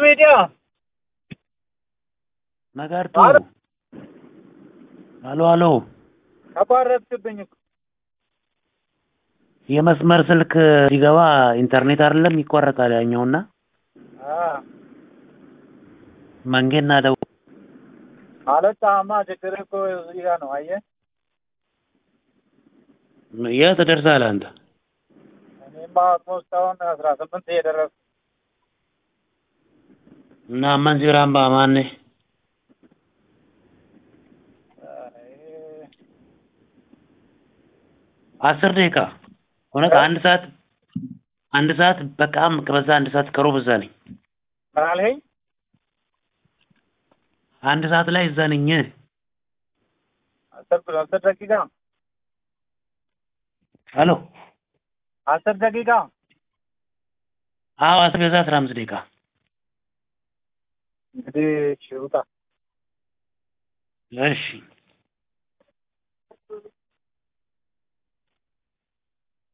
ሚዲያ ነጋርቱ አሎ። አሎ አሎ ተቋረጥክብኝ እኮ። የመስመር ስልክ ሲገባ ኢንተርኔት አይደለም ይቋረጣል ያኛውና አ መንጌና ደው አልወጣህማ። ችግር እኮ እዚህ ጋር ነው። አየህ የት ደርሰሃል አንተ? እኔማ ኦልሞስት አሁን አስራ ስምንት እየደረስኩ እና መንዚራምባ ማን አስር ደቂቃ እውነት አንድ ሰዓት አንድ ሰዓት በቃም ከበዛ አንድ ሰዓት ከሩብ እዛ ነኝ። ምን አልኸኝ? አንድ ሰዓት ላይ እዛ ነኝ። አስር አስር ደቂቃ አሎ አስር ደቂቃ አዎ አስር ከዛ አስራ አምስት ደቂቃ እንግዲህ እሺ ውጣ። እሺ